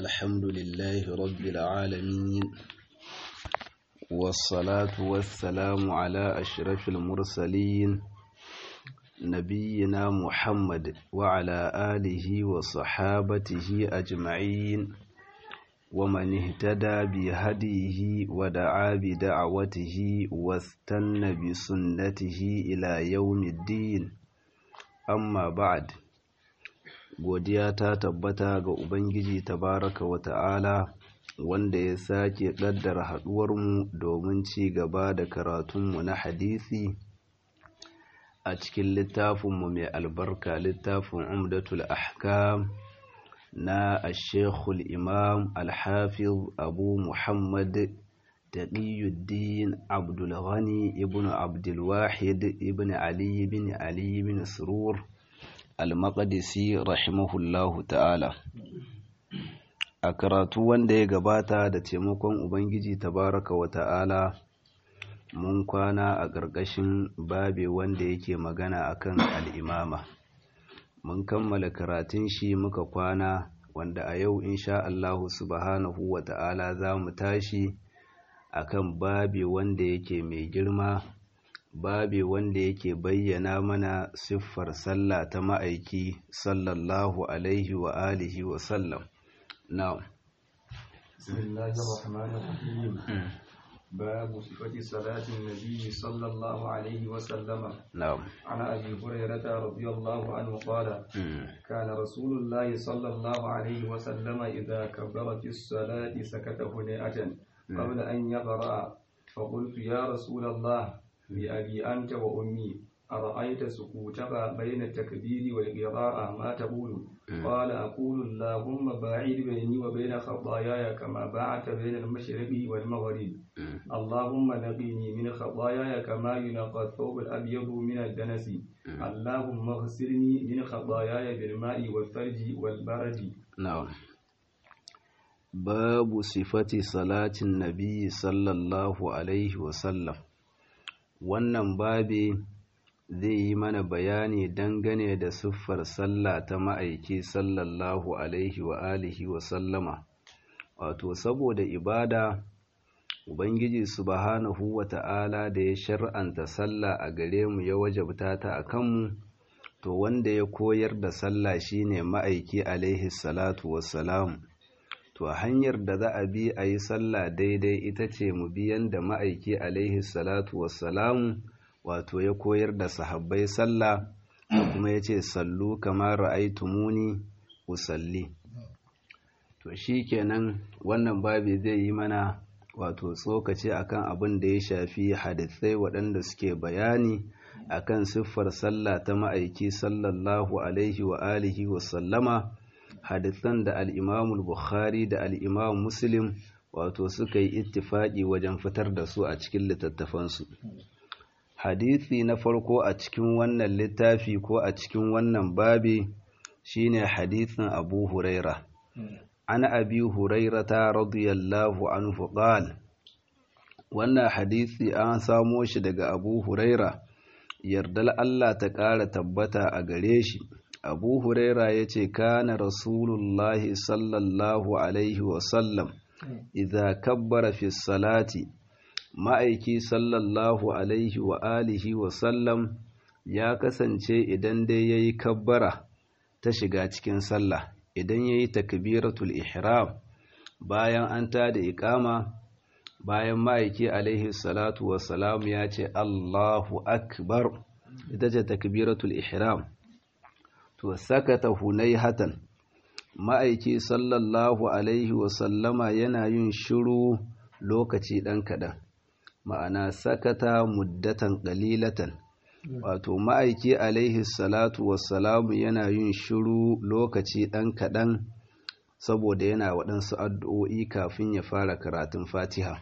الحمد لله رب العالمين والصلاة والسلام على أشرف المرسلين نبينا محمد وعلى آله وصحابته أجمعين ومن اهتدى بهديه ودعا بدعوته واستنى بسنته إلى يوم الدين amma ba'ad godiya ta tabbata ga ubangiji tabaraka wa ta'ala wanda ya sake ƙaddara haɗuwarmu domin ci gaba da karatunmu na hadisi a cikin littafinmu mai albarka littafin umdatul ahkam na ashekul imam alhafiz abu muhammad taqiyuddin abdul ghani ibn abdul wahid ibn ali ibn ali ibn surur al-maqdisi rahimahullahu ta'ala a karatu wanda ya gabata da taimakon ubangiji tabaraka wa ta'ala mun kwana a ƙarƙashin babe wanda yake magana akan al'imama mun kammala karatun shi muka kwana wanda a yau insha Allahu subhanahu wa ta'ala za mu tashi akan babi wanda yake mai girma babi wanda yake bayyana mana siffar sallah ta ma'aiki sallallahu alaihi wa alihi wa sallam na'am bismillahir rahmanir rahim babu sifati salatin nabi sallallahu alaihi wa sallama na'am ana abi hurairah radiyallahu anhu qala kana rasulullah sallallahu alaihi wa sallama idha kabbara fi salati sakata hunayatan قبل أن يقرأ فقلت يا رسول الله بأبي أنت وأمي أرأيت سكوتك بين التكبير والقراءة ما تقول قال أقول اللهم باعد بيني وبين خطاياي كما باعدت بين المشرق والمغرب اللهم نقني من خطاياي كما ينقى الثوب الأبيض من الدنس اللهم اغسلني من خطاياي بالماء والثلج والبرد na'am babu sifati salatin nabi sallallahu alaihi wasallam wannan babi zai yi mana bayani dangane da siffar sallah ta ma'aiki sallallahu alaihi wa alihi wa sallama wato saboda ibada ubangiji subhanahu wa ta'ala da ya shar'anta sallah a gare mu ya wajabta ta a kanmu to wanda ya koyar da sallah shine ma'aiki alaihi salatu wassalam to hanyar da za a bi a yi sallah daidai ita ce mu bi yanda ma'aiki alaihi salatu wassalamu wato ya koyar da sahabbai sallah da kuma ya ce sallu kamar ra'aitumuni usalli to shi kenan wannan babi zai yi mana wato tsokaci akan abin da ya shafi hadisai waɗanda suke bayani akan siffar sallah ta ma'aiki sallallahu alaihi wa alihi wa sallama hadisan da al'imamul bukhari da al'imam muslim wato suka yi ittifaƙi wajen fitar da su a cikin littattafansu hadisi na farko a cikin wannan littafi ko a cikin wannan babi shine hadisin abu huraira an abi hurairata radiyallahu anhu qala wannan hadisi an samo shi daga abu huraira yardal Allah ta ƙara tabbata a gare shi abu huraira ya ce kana rasulullahi sallallahu alaihi wasallam idza kabbara fi salati ma'aiki sallallahu alaihi wa alihi wasallam ya kasance idan dai ya yi kabbara ta shiga cikin sallah idan ya yi takbiratul ihram bayan an ta da iƙama bayan ma'aiki alaihi salatu wasalam ya ce allahu akbar ita ce takbiratul ihram to sakata hunaihatan ma'aiki sallallahu alaihi wasallama yana yin shiru lokaci ɗan kaɗan ma'ana sakata muddatan ƙalilatan wato ma'aiki alaihi salatu wassalamu yana yin shiru lokaci ɗan kaɗan saboda yana waɗansu addu'o'i kafin ya fara karatun fatiha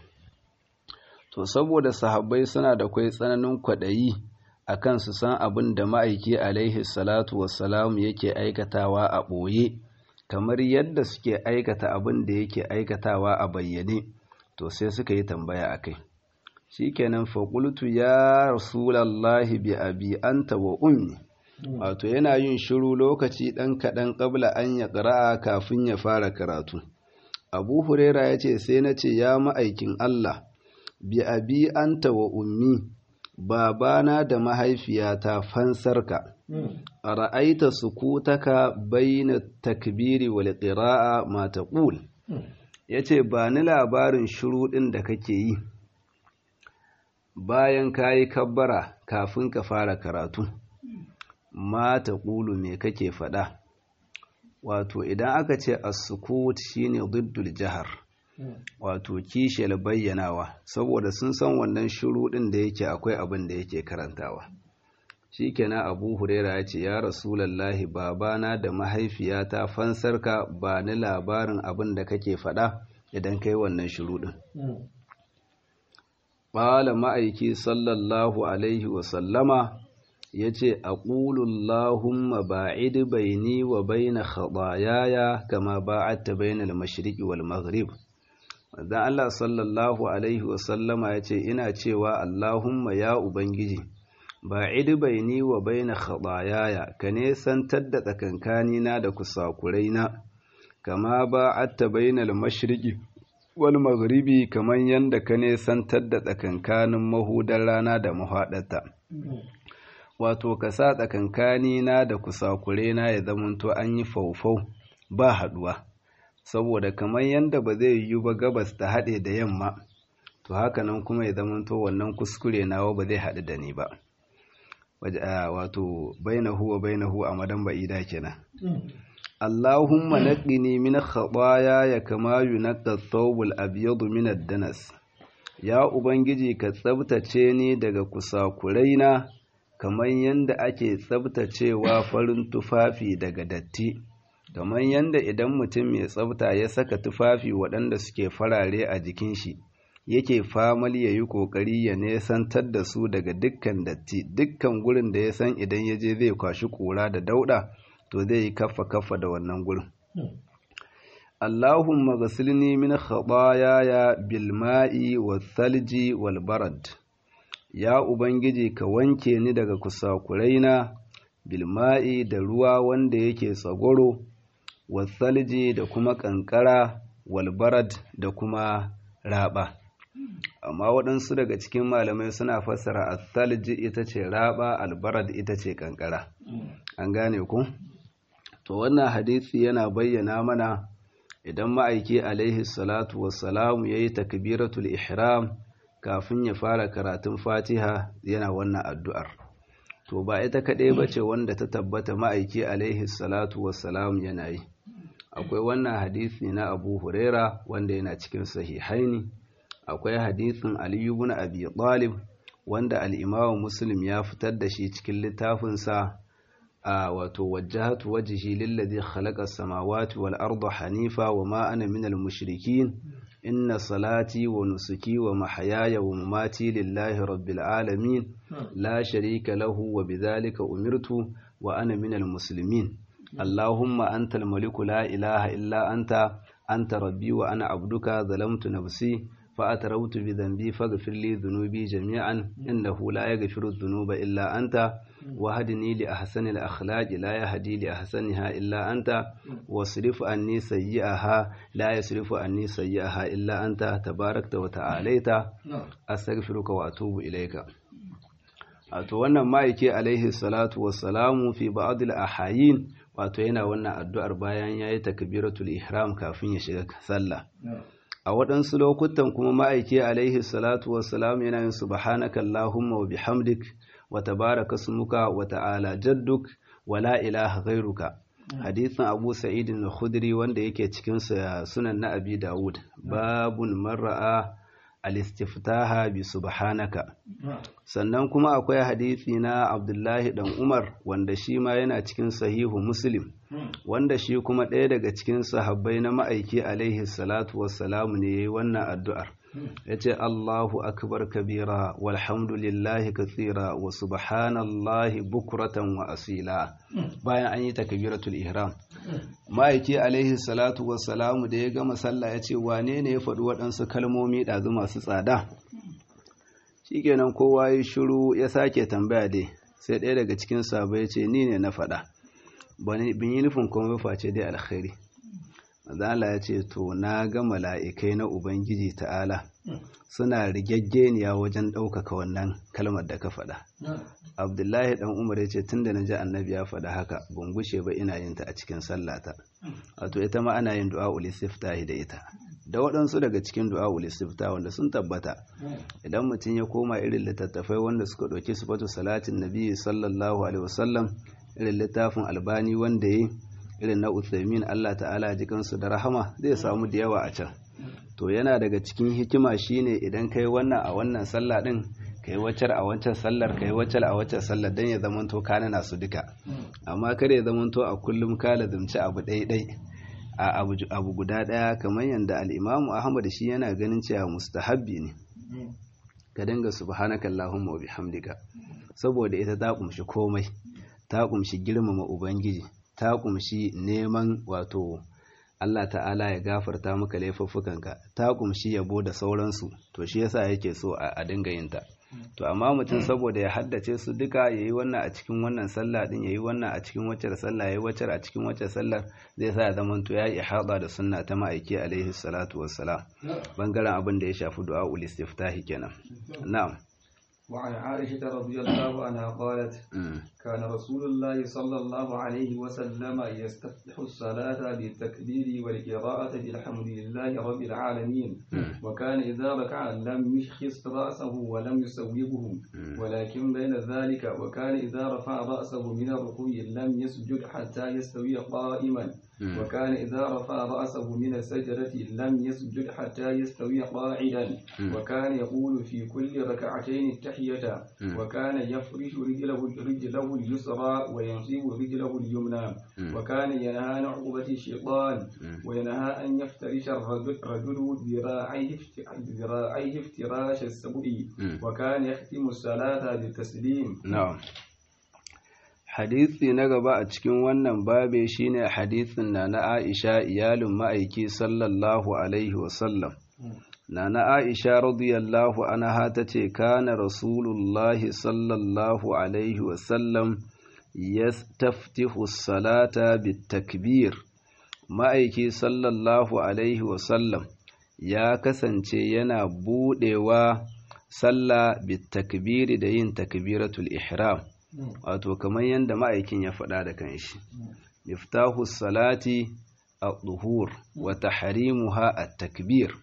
to saboda sahabbai suna da kwai tsananin kwaɗayi akan su san abin da ma'aiki alaihi salatu wassalamu yake aikatawa a ɓoye kamar yadda suke aikata abin da yake aikatawa a bayyane to sai suka yi tambaya a kai shi kenan faƙultu ya rasulallahi bi abi anta wa ummi wato yana yin shiru lokaci ɗan kaɗan ƙabla an ya ƙara'a kafin ya fara karatu abu huraira ya ce sai na ce ya ma'aikin Allah bi abi anta wa ummi babana da mahaifiyata fansarka a ra'aita sukutaka baina takbiri wal qira'a ma taqul yace ba ni labarin shuruɗin da kake yi bayan kayi kabbara kafin ka fara karatu ma taqulu me kake faɗa wato idan aka ce as-sukut shine diddul jahar wato kishiyar bayyanawa saboda sun san wannan shuruɗin da yake akwai abin da yake karantawa shikenan abu huraira ya ce ya rasulallahi babana da mahaifiyata fansarka ba ni labarin abin da kake faɗa idan kai wannan shuruɗin ƙala ma'aiki sallallahu alaihi wasallama ya ce a ƙulullahumma ba'id baini wa baina khaɗayaya kama ba'atta bainal mashriqi wal maghrib Manzon Allah sallallahu Alaihi wasallama ya ce, Ina cewa Allahumma ya Ubangiji, ba baini wa baina khaɗayaya ka nesantar da tsakankanina da kusakuraina, kama ba atta bainal mashriqi wal maghribi kamar yadda ka nesantar da tsakankanin mahudar rana da mahaɗata. Wato, ka sa tsakankanina da kusakuraina ya zamanto an yi faufau ba haɗuwa. saboda kamar yadda ba zai yiwu ba gabas ta haɗe da yamma to haka nan kuma ya zamanto wannan kuskure nawa ba zai haɗu da ni ba wato bainahu wa bainahu a madan ba'ida kenan Allahumma naqini min khataaya ya kama yunqqa thawbul abyadu min ad-danas ya ubangiji ka tsabtace ni daga kusakuraina kamar yadda ake tsabtacewa farin tufafi daga datti kamar yadda idan mutum mai tsafta ya saka tufafi waɗanda suke farare a jikin shi yake famal ya yi ƙoƙari ya nesantar da su daga dukkan datti dukkan gurin da ya san idan ya je zai kwashi ƙura da dauɗa to zai yi kaffa kaffa da wannan gurin Allahumma ghasilni min khataayaya bil ma'i wal thalji wal barad ya ubangiji ka wanke ni daga kusakuraina bil ma'i da ruwa wanda yake tsagoro wasalji da kuma kankara walbarad da kuma raba amma waɗansu daga cikin malamai suna fassara asalji ita ce raba albarad ita ce kankara an gane ku to wannan hadisi yana bayyana mana idan ma'aiki alaihi salatu wassalamu ya yi takbiratul ihram kafin ya fara karatun fatiha yana wannan addu'ar to ba ita kaɗai ba ce wanda ta tabbata ma'aiki alaihi salatu wassalamu yana yi akwai wannan hadisi na abu huraira wanda yana cikin sahihaini akwai hadisin aliyu bin abi talib wanda al'imamu muslim ya fitar da shi cikin littafinsa a wato wajahatu wajhi lillazi khalaqa samawati wal arda hanifa wa ma ana minal mushrikin inna salati wa nusuki wa mahayaya wa mamati lillahi rabbil alamin la sharika lahu wa bidhalika umirtu wa ana minal muslimin اللهم أنت الملك لا إله إلا أنت أنت ربي وأنا عبدك ظلمت نفسي فأتروت بذنبي فاغفر لي ذنوبي جميعا إنه لا يغفر الذنوب إلا أنت وهدني لأحسن الأخلاق لا يهدي لأحسنها إلا أنت واصرف عني سيئها لا يصرف عني سيئها إلا أنت تباركت وتعاليت أستغفرك وأتوب إليك wato wannan ma'aike alaihi salatu wassalamu fi ba'dil ahayin wato yana wannan addu'ar bayan yayi takbiratul ihram kafin ya shiga sallah a waɗansu lokutan kuma ma'aike alaihi salatu wassalamu yana yin subhanaka allahumma wa bihamdik wa tabaraka smuka wa ta'ala jadduk wa la ilaha ghairuka hadisin abu sa'id al-khudri wanda yake cikin sunan na abi dawud babun marra'a al-istiftaha bi subhanaka sannan kuma akwai hadisi na Abdullahi dan Umar wanda shi ma yana cikin sahihu Muslim wanda shi kuma ɗaya daga cikin sahabbai na ma'aiki alaihi salatu wassalamu ne yayi wannan addu'ar yace Allahu akbar kabira walhamdulillahi kathira wa subhanallahi bukratan wa asila bayan an yi takbiratul ihram ma'aiki alaihi salatu wassalamu da ya gama sallah yace wane ne ya faɗi waɗansu kalmomi ɗazu masu tsada shikenan kowa ya shiru ya sake tambaya dai sai ɗaya daga cikin sabo ya ce ni ne na faɗa bin yi nufin kuma face dai alkhairi Allah ya ce to na ga mala'ikai na ubangiji ta'ala suna rigaggeniya wajen ɗaukaka wannan kalmar da ka faɗa abdullahi dan umar ya ce tun da na ji annabi ya faɗa haka ban gushe ba ina yin ta a cikin sallata wato ita ma ana yin du'a ulistiftahi da ita da waɗansu daga cikin du'a ulistifta wanda sun tabbata idan mutum ya koma irin littattafai wanda suka ɗauki sifatu salatin nabi sallallahu alaihi wasallam irin littafin albani wanda ya irin na uthaymin Allah ta'ala jikansu da rahama zai samu da yawa a can to yana daga cikin hikima shine idan kai wannan a wannan sallah din kai waccar a wancan sallar kai waccar a wancan sallar dan ya zamanto ka nana su duka amma kada ya zamanto a kullum ka lazumci abu ɗaiɗai a abu guda ɗaya kamar yadda al'imamu ahmad shi yana ganin cewa mustahabbi ne ka dinga subhanaka allahumma wa bihamdika saboda ita ta kumshi komai ta kumshi girmama ubangiji ta kumshi neman wato Allah ta'ala ya gafarta maka laifuffukanka ta kumshi yabo da sauransu to shi yasa yake so a dinga yin ta to amma mutum saboda ya haddace su duka yayi wannan a cikin wannan sallah din yayi wannan a cikin wacce sallah yayi wacce a cikin wacce sallar zai sa ya zama to yayi ihada da sunna ta ma'aiki alaihi salatu wassalam bangaren abin da ya shafi du'a ul istiftahi kenan na'am وعن عائشة رضي الله عنها قالت كان رسول الله صلى الله عليه وسلم يستفتح الصلاة بالتكبير والقراءة بالحمد لله رب العالمين وكان إذا ركع لم يشخص رأسه ولم يسوبه ولكن بين ذلك وكان إذا رفع رأسه من الركوع لم يسجد حتى يستوي قائما وكان إذا رفع رأسه من السجدة لم يسجد حتى يستوي قاعدا وكان يقول في كل ركعتين التحية وكان يفرش رجله رجله اليسرى وينصب رجله اليمنى وكان ينهى عن عقوبة الشيطان وينهى أن يفترش الرجل ذراعيه ذراعيه افتراش السبع وكان يختم الصلاة بالتسليم نعم hadisi na gaba a cikin wannan babe shine hadisin na na Aisha iyalin ma'aiki sallallahu alaihi wasallam na na Aisha radiyallahu anha tace kana rasulullahi sallallahu alaihi wasallam yastaftihu salata bitakbir ma'aiki sallallahu alaihi wasallam ya kasance yana budewa sallah bitakbiri da yin takbiratul ihram wato kamar yadda ma'aikin ya faɗa da kanshi miftahu salati at-tuhur wa tahrimuha at-takbir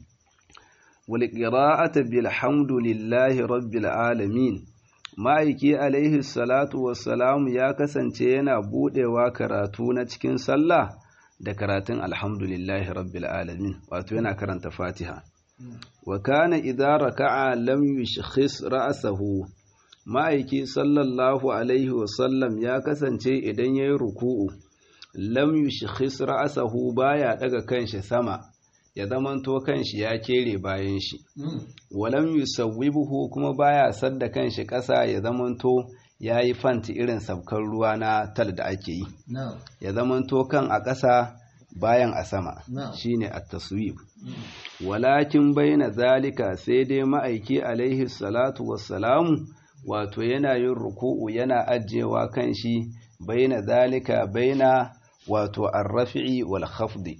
wal qira'atu bilhamdulillahi rabbil alamin ma'aiki alaihi salatu wassalamu ya kasance yana budewa karatu na cikin sallah da karatun alhamdulillahi rabbil alamin wato yana karanta fatiha wa kana idza raka'a lam yushkhis ra'sahu ma'aiki sallallahu alaihi wasallam ya kasance idan ya yi ruku'u lam yushkhis ra'sahu baya daga kanshi sama ya zamanto kanshi ya kere bayan shi walam yusawwibuhu kuma baya sadda kanshi ƙasa ya zamanto ya yi fanti irin sabkar ruwa na tal da ake yi ya zamanto kan a ƙasa bayan a sama shine at-taswib walakin baina zalika sai dai ma'aiki alaihi salatu wassalamu wato yana yin ruku'u yana ajiyewa kan shi baina zalika baina wato arrafi'i wal khafdi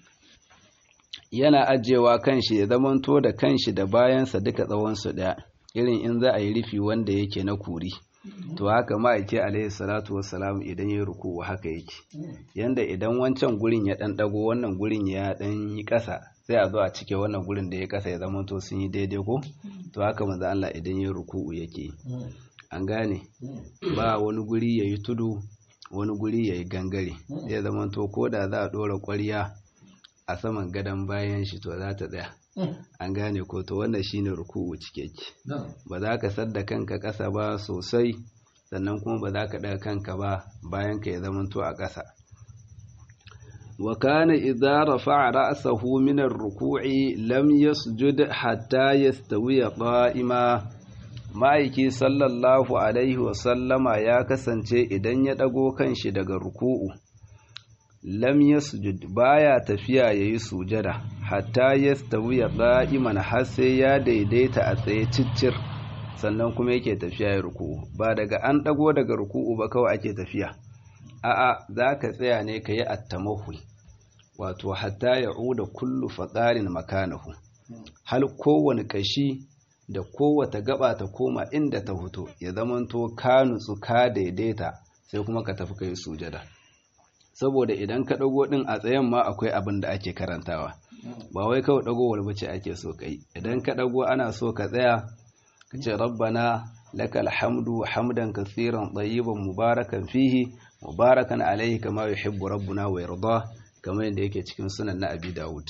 yana ajiyewa kan shi ya zamanto da kanshi da bayansa duka tsawonsu ɗaya irin in za a yi rufi wanda yake na kuri to haka ma'aiki alaihi salatu wassalam idan ya ruku'u haka yake yanda idan wancan gurin ya ɗan ɗago wannan gurin ya ɗan yi ƙasa sai a zo a cike wannan gurin da ya ƙasa ya zamanto sun yi daidai ko to haka manzo Allah idan ya ruku'u yake an gane ba wani guri ya yi tudu wani guri ya yi gangare zai zamanto ko da za a ɗora ƙwarya a saman gadon bayan shi to za ta tsaya an gane ko to wannan shine ruku'u cikeke ba za ka sadda kanka ƙasa ba sosai sannan kuma ba za ka ɗaga kanka ba bayan ka ya zamanto a ƙasa wa kana idza rafa'a ra'sahu min ar-ruku'i lam yasjud hatta yastawiya qa'ima ma'aiki sallallahu alaihi wa sallama ya kasance idan ya ɗago kanshi daga ruku'u lam yasjud baya tafiya yayi sujada hatta yastawiya qa'iman har sai ya daidaita a tsaye ciccir sannan kuma yake tafiya ya ruku'u ba daga an dago daga ruku'u ba kawai ake tafiya a'a zaka tsaya ne kayi at-tamahul wato hatta ya'uda kullu faqarin makanahu hal kowane kashi da kowata gaba ta koma inda ta fito ya zamanto ka nutsu ka daidaita sai kuma ka tafi kai sujada saboda idan ka dago din a tsayen ma akwai abin da ake karantawa ba wai kawai dagowar bace ake so kai idan ka dago ana so ka tsaya ka ce rabbana lakal hamdu hamdan katsiran tayyiban mubarakan fihi mubarakan alaihi kama yuhibbu rabbuna wa yarda kamar yadda yake cikin sunan na abi dawud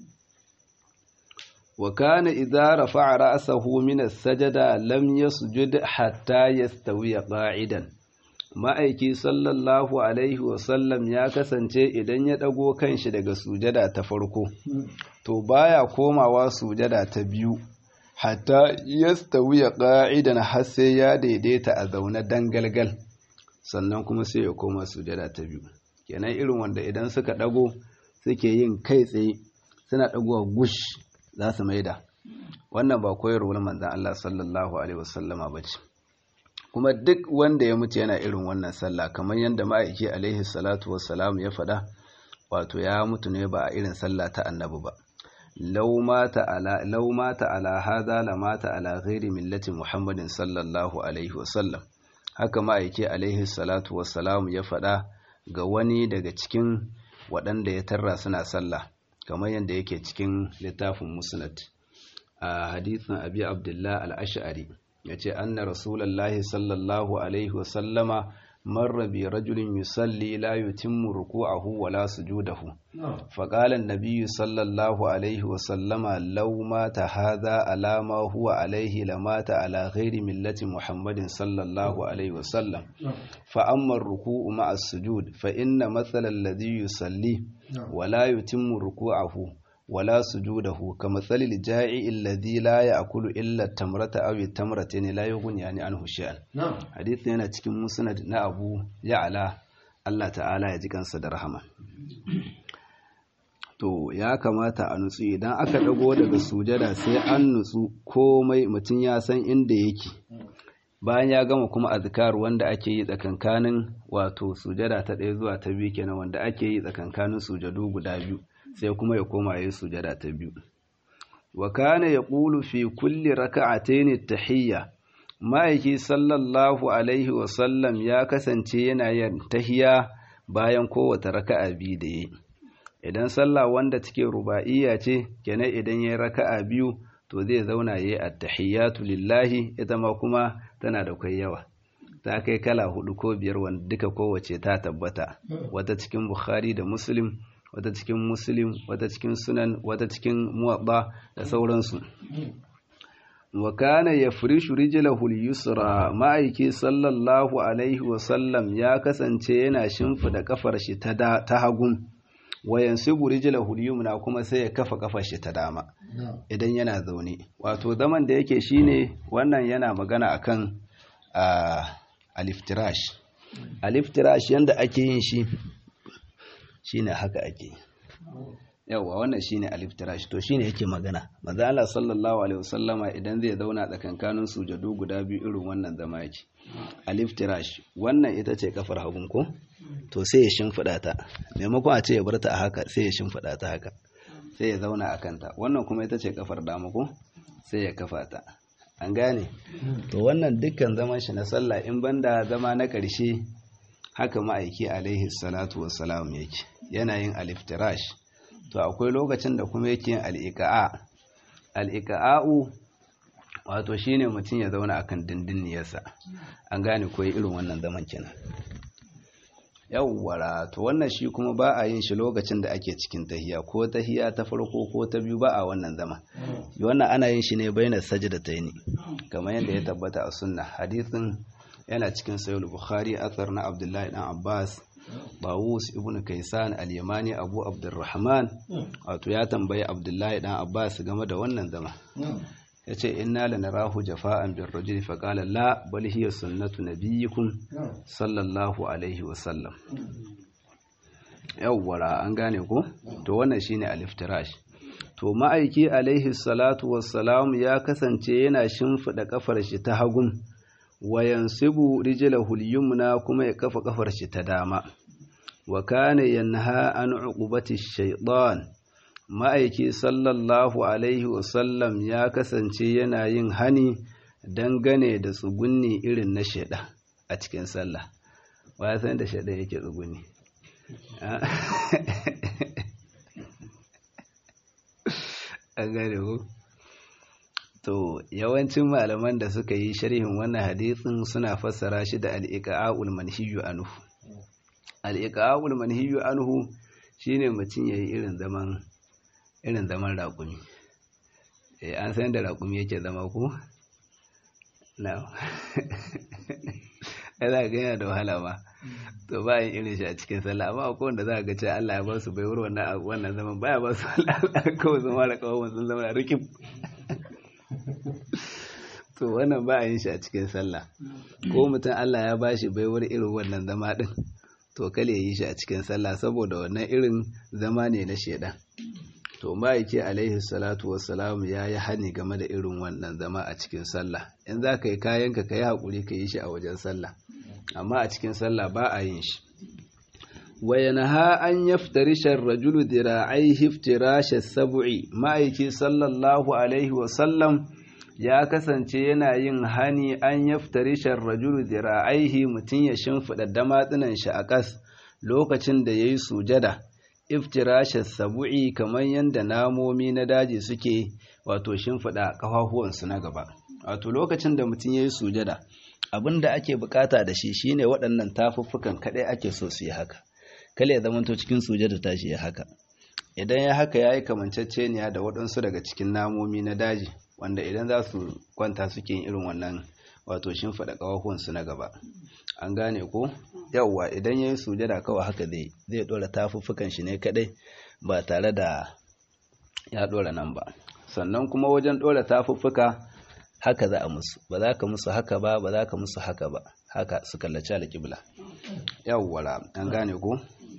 wa kana idza rafa'a ra'sahu min as-sajada lam yasjud hatta yastawiya qa'idan ma'aiki sallallahu alaihi wa sallam ya kasance idan ya dago kanshi daga sujada ta farko to baya komawa sujada ta biyu hatta yastawiya qa'idan har sai ya daidaita a zaune dangalgal sannan kuma sai ya koma sujada ta biyu kenan irin wanda idan suka dago suke yin kai tsaye suna dagowa gush za su maida wannan ba koyarwar manzon Allah sallallahu alaihi wasallama bace kuma duk wanda ya mutu yana irin wannan sallah kamar yadda ma'aiki alaihi salatu wassalam ya faɗa wato ya mutu ne ba a irin sallah ta annabi ba lau mata ala lau mata ala hadha la mata ala ghairi millati muhammadin sallallahu alaihi wasallam haka ma'aiki alaihi salatu wassalam ya faɗa ga wani daga cikin waɗanda ya tarra suna sallah kamar yadda yake cikin littafin musnad a hadithin abi abdullah al-ash'ari yace anna rasulullahi sallallahu alaihi wasallama marra bi rajulin yusalli la yutimmu ruku'ahu wala sujudahu faqala an-nabiy sallallahu alaihi wasallama law mata hadha ala ma huwa alaihi lamata ala ghairi millati muhammadin sallallahu alaihi wasallam fa amma ar-ruku'u ma'a as-sujud fa inna mathala alladhi yusalli wala yutimmu ruku'ahu ولا سجوده كمثل الجائع الذي لا يأكل إلا التمرة أو التمرتين لا يغني يعني عنه شيئا حديث yana cikin musnad na Abu Ya'la Allah ta'ala ya ji kansa da rahama to ya kamata a nutsu idan aka dago daga sujada sai an nutsu komai mutum ya san inda yake bayan ya gama kuma azkar wanda ake yi tsakankanin wato sujada ta ɗaya zuwa ta biyu kenan wanda ake yi tsakankanin sujadu guda biyu sai kuma ya koma ya yi sujada ta biyu wa kana yaqulu fi kulli raka'atayn at-tahiyya ma'aiki sallallahu alaihi wa sallam ya kasance yana yin tahiyya bayan kowace raka'a biyu da yi idan sallah wanda take ruba'iyya ce kenan idan yayi raka'a biyu to zai zauna yayi at-tahiyyatu lillahi ita ma kuma tana da kai yawa ta kai kala hudu ko biyar wanda duka kowace ta tabbata wata cikin bukhari da muslim wata cikin muslim wata cikin sunan wata cikin muwadda da sauransu wa kana yafrishu rijlahu al-yusra ma'aiki sallallahu alaihi wa sallam ya kasance yana shimfida kafar shi ta ta hagun wa yansibu rijlahu al-yumna kuma sai ya kafa kafar shi ta dama idan yana zaune wato zaman da yake shine wannan yana magana akan aliftirash aliftirash yanda ake yin shi shine haka ake yawa wannan shine aliftirash to shine yake magana manzo Allah sallallahu alaihi wasallama idan zai zauna tsakankanin sujadu guda biyu irin wannan zama yake aliftirash wannan ita ce kafar hagun ko to sai ya shimfida ta maimakon a ce ya bar ta a haka sai ya shimfida ta haka sai ya zauna a kanta wannan kuma ita ce kafar dama ko sai ya kafa ta an gane to wannan dukkan zaman shi na sallah in banda zama na ƙarshe haka ma'aiki alaihi salatu wassalam yake yana yin aliftirash to akwai lokacin da kuma yake yin al'iƙa'a al'iƙa'a'u wato shine mutum ya zauna akan dindiniyarsa an gane ko irin wannan zaman kenan yawwara to wannan shi kuma ba a yin shi lokacin da ake cikin tahiya ko tahiya ta farko ko ta biyu ba a wannan zama wannan ana yin shi ne baina sajdatayn kamar yadda ya tabbata a sunna hadisin yana cikin sahih bukhari athar na abdullahi dan abbas Bawus ibn Kaisan al-Yamani Abu Abdurrahman wato ya tambayi Abdullahi dan Abbas game da wannan zama yace inna lanarahu jafa'an bir rajul fa qala la bal hiya sunnatu nabiyyikum sallallahu alaihi wa sallam yawwara an gane ko to wannan shine al-iftirash to ma'aiki alaihi salatu wassalam ya kasance yana shimfida kafar shi ta hagun wa yansibu rijlahu al-yumna kuma ya kafa kafar shi ta dama wa kana yanha an uqubati shaytan ma'aiki sallallahu alaihi wasallam ya kasance yana yin hani dangane da tsugunni irin na shaidan a cikin sallah wa san da shaidan yake tsugunni an gane ku to yawancin malaman da suka yi sharhin wannan hadisin suna fassara shi da al-iqa'ul manhiyu anhu al-iqa'ul manhiyu anhu shine mutum yayi irin zaman irin zaman raƙumi eh an san da raƙumi yake zama ko na za ga yana da wahala ba to ba yin irin shi a cikin sallah amma akwai wanda za ga cewa Allah ya ba su bai wurin wannan wannan zaman baya ba su Allah kawai zama da kawai sun zama rikim to wannan ba a yin shi a cikin sallah ko mutum Allah ya ba shi bai wurin irin wannan zama din to kale yi shi a cikin sallah saboda wannan irin zama ne na shedan to ma'aiki alaihi salatu wassalamu ya yi hani game da irin wannan zama a cikin sallah in za ka yi kayanka ka yi haƙuri ka yi shi a wajen sallah amma a cikin sallah ba a yin shi وينهى أن يفترش الرجل ذراعيه افتراش السبع ma'aiki sallallahu alaihi wasallam ya kasance yana yin hani an yaftarisha rajulu zira'aihi mutum ya shimfiɗa damatsunan shi a ƙas lokacin da ya yi sujada iftirashar sabu'i kamar yadda namomi na daji suke wato shimfiɗa ƙafafuwansu na gaba wato lokacin da mutum ya yi sujada abin da ake bukata da shi shine waɗannan tafuffukan kaɗai ake so su yi haka kale ya zamanto cikin sujada tashi ya haka idan ya haka ya yi kamanceceniya da waɗansu daga cikin namomi na daji wanda idan za su kwanta suke yin irin wannan wato shimfiɗa ƙafafuwansu na gaba an gane ko yawwa idan ya yi sujada kawai haka zai zai ɗora tafuffukan shi ne kaɗai ba tare da ya ɗora nan ba sannan kuma wajen ɗora tafuffuka haka za a musu ba za ka musu haka ba ba za ka musu haka ba haka su kallaci alƙibla yawwala an gane ko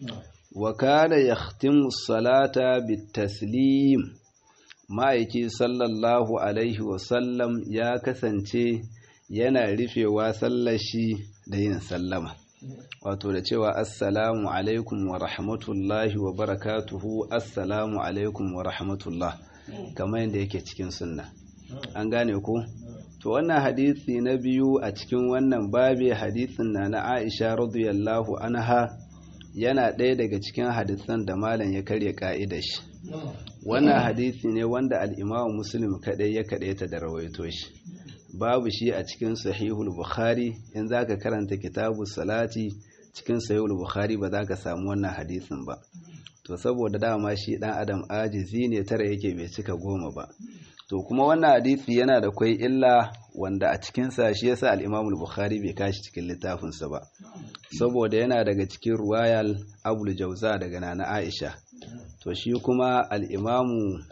wa kana yahtimu salata bitaslim ma'aiki sallallahu alaihi wasallam ya kasance yana rufewa sallar shi da yin sallama wato da cewa assalamu alaikum wa rahmatullahi wa barakatuhu assalamu alaikum wa rahmatullah kamar yadda yake cikin sunna an gane ko to wannan hadisi na biyu a cikin wannan babe hadisin na na Aisha radiyallahu anha yana ɗaya daga cikin hadisan da malam ya karya ka'idar shi wannan hadisi ne wanda al-Imam Muslim kadai ya kadaita da rawaito shi babu shi a cikin sahihul Bukhari in zaka karanta kitabu salati cikin sahihul Bukhari ba za ka samu wannan hadisin ba to saboda dama shi dan adam ajizi ne tara yake bai cika goma ba to kuma wannan hadisi yana da kwai illa wanda a cikinsa shi yasa al-Imam al-Bukhari bai kashi cikin littafinsa ba saboda yana daga cikin ruwayal Abul Jauza daga Nana Aisha to shi kuma al-Imam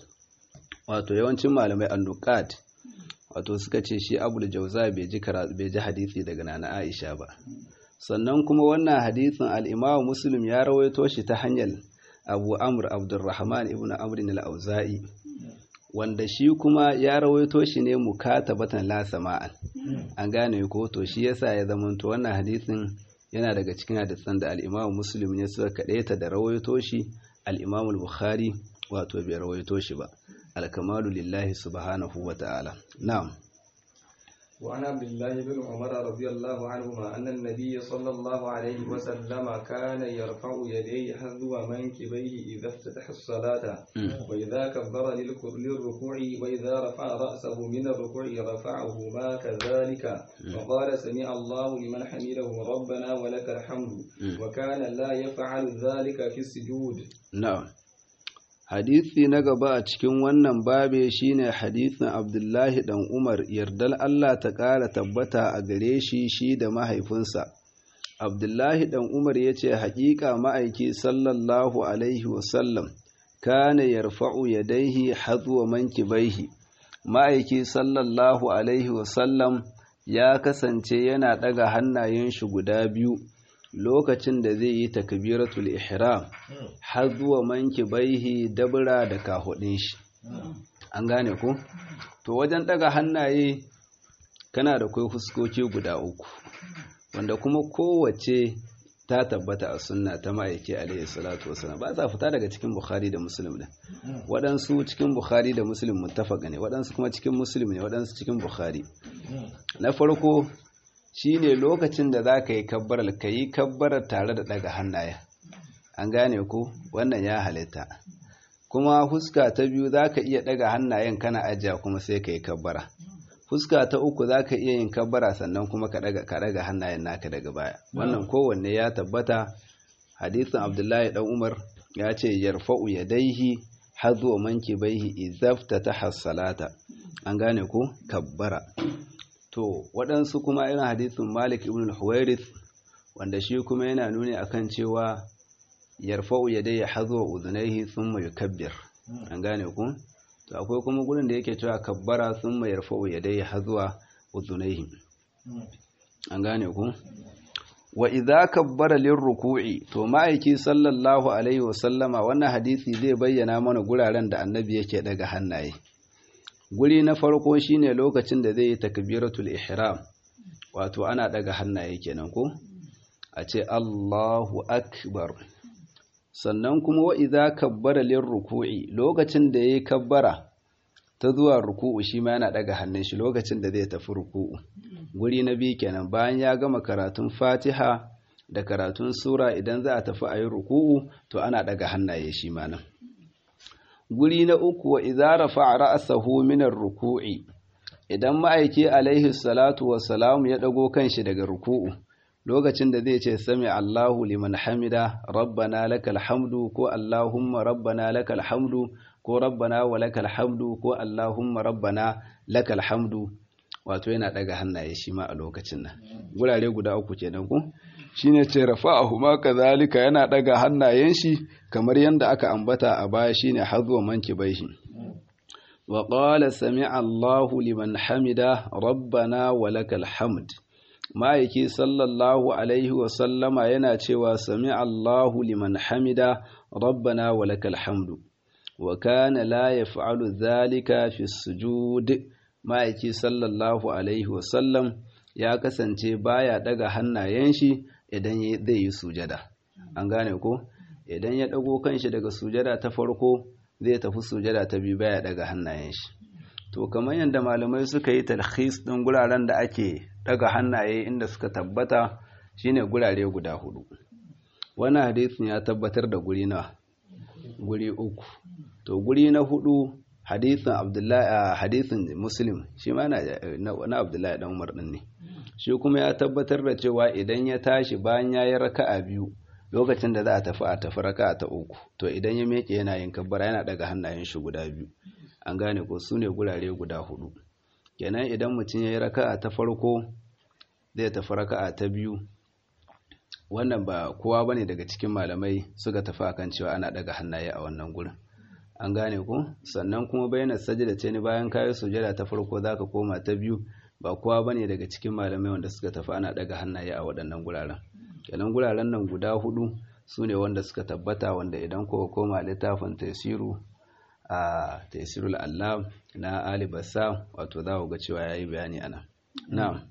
wato yawancin malamai an-Nuqat wato suka ce shi Abul Jauza bai ji bai ji hadisi daga Nana Aisha ba sannan kuma wannan hadisin al-Imam Muslim ya rawaito shi ta hanyar Abu Amr Abdurrahman ibn Amr al-Auza'i wanda shi kuma ya rawaito shi ne mukatabatan la sama'an an gane ko to shi yasa ya zamanto wannan hadisin yana daga cikin hadisan da al-Imam Muslim ne suka kadaita da rawaito shi al-Imam al-Bukhari wato bai rawaito shi ba al-kamalu lillahi subhanahu wa ta'ala na'am وعن عبد الله بن عمر رضي الله عنهما أن النبي صلى الله عليه وسلم كان يرفع يديه حذو منكبيه إذا افتتح الصلاة وإذا كبر للركوع وإذا رفع رأسه من الركوع رفعهما كذلك وقال سمع الله لمن حمده ربنا ولك الحمد وكان لا يفعل ذلك في السجود نعم hadisi na gaba a cikin wannan babe shine hadisin abdullahi dan umar yardal allah ta ƙara tabbata a gare shi shi da mahaifinsa abdullahi dan umar ya ce haƙiƙa ma'aiki sallallahu alaihi wasallam kana yarfa'u yadaihi hazuwa mankibaihi ma'aiki sallallahu alaihi wasallam ya kasance yana ɗaga hannayen shi guda biyu lokacin da zai yi takbiratul ihram har zuwa manki baihi dabura da kahudin shi an gane ku to wajen daga hannaye kana da kai fuskoki guda uku wanda kuma kowace ta tabbata a sunna ta ma'aiki alaihi salatu wasallam ba sa fita daga cikin bukhari da muslim din waɗansu cikin bukhari da muslim muttafaq ne waɗansu kuma cikin muslim ne waɗansu cikin bukhari na farko shine lokacin da za ka yi kabbarar ka yi kabbarar tare da daga hannaye an gane ko wannan ya halitta kuma fuska ta biyu za ka iya daga hannayen kana ajiya kuma sai ka yi kabbara fuska ta uku za ka iya yin kabbara sannan kuma ka daga hannayen naka daga baya wannan kowanne ya tabbata hadisin abdullahi dan umar ya ce yarfa'u yadaihi hazu manki baihi izafta ta hassalata an gane ko kabbara to waɗansu kuma irin hadisin malik ibn al-huwairith wanda shi kuma yana nuni akan cewa yarfa'u yadayhi hazu udhunayhi thumma yukabbir an gane ku to akwai kuma gurin da yake cewa kabbara thumma yarfa'u yadayhi hazuwa udhunayhi an gane ku wa idza kabbara lirruku'i to ma'aiki sallallahu alaihi wa sallama wannan hadisi zai bayyana mana guraren da annabi yake daga hannaye guri na farko shine lokacin da zai yi takbiratul ihram wato ana daga hannaye kenan ko a ce Allahu akbar sannan kuma wa idza kabbara lirruku'i lokacin da yayi kabbara ta zuwa ruku'u shi ma yana daga hannun shi lokacin da zai tafi ruku'u guri na biyu kenan bayan ya gama karatun Fatiha da karatun sura idan za a tafi ayi ruku'u to ana daga hannaye shi ma nan guri na uku wa idza rafa'a ra'sahu min ar-ruku'i idan ma'aiki alaihi salatu wassalamu ya dago kanshi daga ruku'u lokacin da zai ce sami Allahu liman hamida rabbana lakal hamdu ko Allahumma rabbana lakal hamdu ko rabbana wa lakal hamdu ko Allahumma rabbana lakal hamdu wato yana daga hannaye shi ma a lokacin nan gurare guda uku kenan ko shine ce rafa'ahu ma kazalika yana daga hannayen shi kamar yanda aka ambata a baya shine hazu manki baihi wa qala sami'a Allahu liman hamida rabbana wa lakal hamd ma'aiki sallallahu alaihi wa sallama yana cewa sami'a Allahu liman hamida rabbana wa lakal hamdu wa kana la yaf'alu dhalika fi sujud ma'aiki sallallahu alaihi wa sallam ya kasance baya daga hannayen shi idan zai yi sujada an gane ko idan ya dago kanshi daga sujada ta farko zai tafi sujada ta biyu baya daga hannayen shi to kamar yadda malamai suka yi talhis din guraren da ake daga hannaye inda suka tabbata shine gurare guda hudu wannan hadisin ya tabbatar da guri na guri uku to guri na hudu hadisin abdullahi hadisin muslim shi ma na abdullahi dan umar din ne shi kuma ya tabbatar da cewa idan ya tashi bayan ya yi raka'a biyu lokacin da za a tafi a tafi raka'a ta uku to idan ya meke yana yin kabbara yana daga hannayen shi guda biyu an gane ko su ne gurare guda hudu kenan idan mutum ya yi raka'a ta farko zai tafi raka'a ta biyu wannan ba kowa bane daga cikin malamai suka tafi akan cewa ana daga hannaye a wannan gurin an gane ko sannan kuma bayyana sajada ce ni bayan kayi sujada ta farko zaka koma ta biyu ba kowa bane daga cikin malamai wanda suka tafi ana daga hannaye a waɗannan guraren kenan guraren nan guda hudu su ne wanda suka tabbata wanda idan kowa koma littafin tasiru a tasirul allam na ali bassa wato za ga cewa yayi bayani ana na'am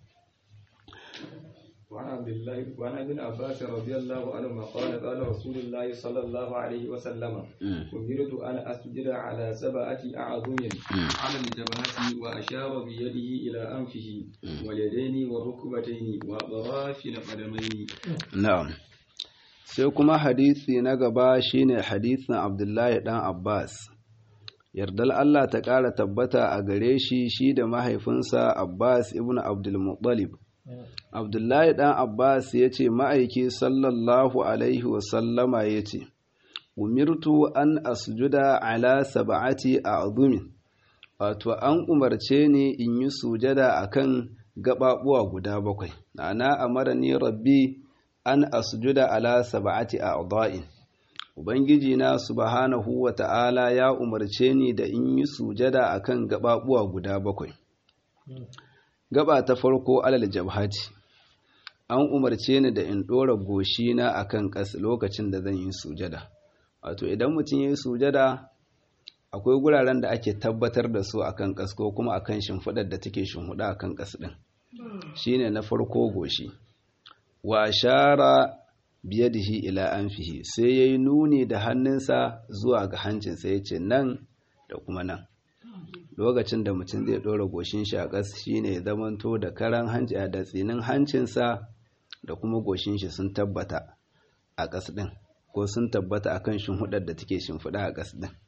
وعن عبد الله وعن ابن عباس رضي الله عنهما قال قال رسول الله صلى الله عليه وسلم أمرت أن أسجد على سبعة أعظم على الجبهة وأشار بيده إلى أنفه واليدين والركبتين وأطراف القدمين نعم sai kuma hadisi na gaba shine hadisin Abdullahi dan Abbas yardal Allah ta ƙara tabbata a gare shi shi da mahaifinsa Abbas ibn Abdul Muttalib Abdullahi ɗan Abbas ya ce ma'aiki sallallahu Alaihi wasallama ya ce, Umirtu an asjuda ala saba'ati a azumin, wato an umarce ni in yi sujada a kan gaɓaɓuwa guda bakwai, ana amara ni rabbi an asjuda ala saba'ati a a'dha'in. Ubangiji na subhanahu wa ta'ala ya umarce ni da in yi sujada a kan gaɓaɓuwa guda bakwai. gaba ta farko alal jabhati an umarce ni da in ɗora goshina a kan ƙasa lokacin da zan yi sujada wato idan mutum ya yi sujada akwai guraren da ake tabbatar da su a kan ƙasa ko kuma a kan shimfiɗar da take shimfiɗa a kan ƙasa ɗin shi ne na farko goshi wa shara biyadihi ila anfihi sai yayi nuni da hannunsa zuwa ga hancinsa yace nan da kuma nan lokacin da mutum zai ɗora goshin shi a ƙas shine ya zamanto da karan hanci da tsinin hancinsa da kuma goshin shi sun tabbata a ƙas ɗin ko sun tabbata akan shimfiɗar da take shimfiɗa a ƙas ɗin